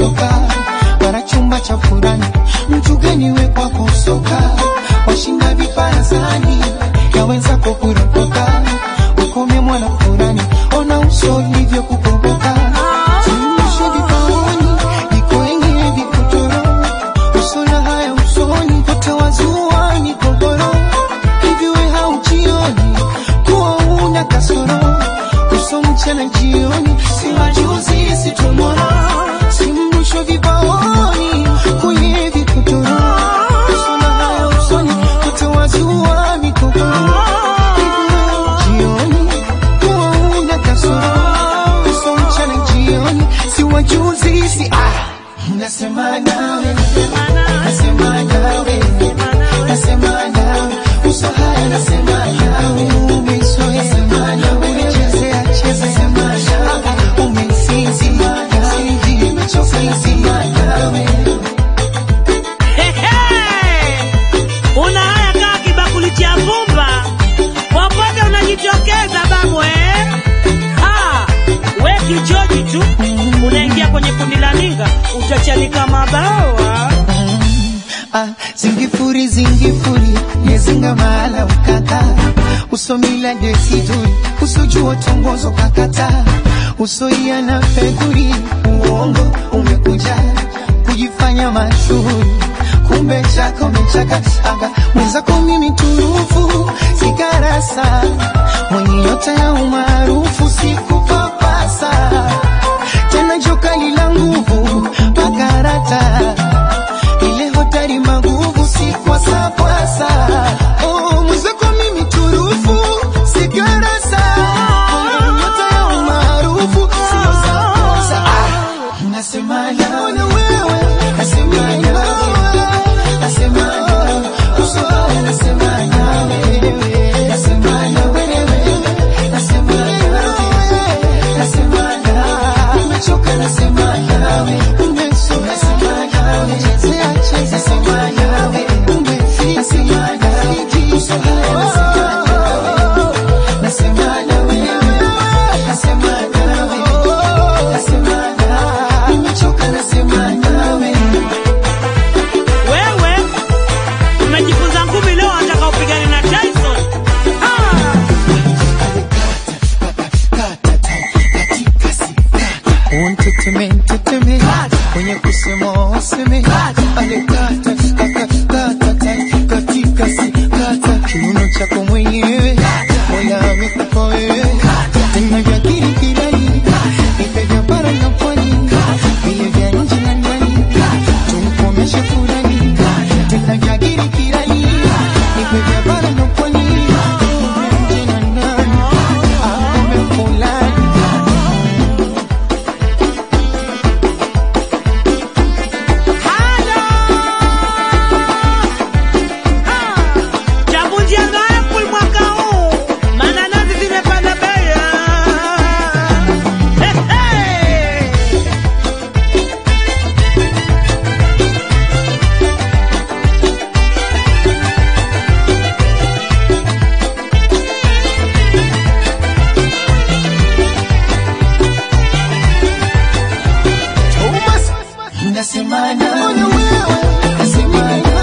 kutoka bara chumba cha furani mtu gani we kwako soka washinda viparazani yaweza kukuropoka ukome mwana furani ona uso hivyo kukomboka Tunyoshe vipaoni ikwenye vikotoro usona haya usoni utawazua ni kogoro hivi we haujioni kuwa una kasoro uso mchana jioni si majuzi si tomorrow si mrusho vibaoni kwenye vikotoro usona haya usoni utawazua ni kogoro hivi we haujioni kuwa una kasoro uso mchana jioni si wajuzi si ah nasema nawe nasema nawe nasema nawe uso haya nasema nawe umezoea nasema nawe umechezea cheza sema nawe umesinzi nawe nimechoka nasema nawe Una haya kaa kibakuli cha vumba, popote unajitokeza babu eh? Ah, we kichoji tu unaingia kwenye kundi la ninga, utachanika mabawa. Ah, zingifuri zingifuri yezinga mahala ukaka usomila desiduri usojua tongozo kakata usoia na fedhuri uongo umekuja kujifanya mashuhuri kumbe chako mechaka aga mwenzako mimi turufu sikarasa mwenye nyota ya umaarufu sikupapasa tena jokali la nguvu pakarata ile hotari maguvu si kwasapwasa oh, mwenzako mimi turufu sikarasa nyota ya umaarufu sio sakosa ah, nasema nawe nasema nawe nasema nawe uso wako nasema nawe nasema nawe nasema nawe nasema nawe nimechoka nasema nawe umeso nasema nawe chezea cheza nasema nawe umefika nasema nawe uso haya nasema nawe nasema nawe nasema nawe nasema nawe nimechoka nasema nawe Wewe umejifunza ngumi leo, wataka upigane na Tyson? Ah, Unteteme, nteteme, kwenye kusema waseme, alekata kata kata katika si kata kiuno chako mwenyewe, Mola amekupa wewe, tena vya kirikirani, nipe vya bara na pwani, vile vya nje na ndani, tumkomeshe furani, tena vya kirikirani, nipe vya bara na pwani, vya nje na ndani, akome fulani chavunjia apple mwaka huu, mananasi zimepanda bei. Hey, hey. Thomas, nasema nawe, nasema nawe.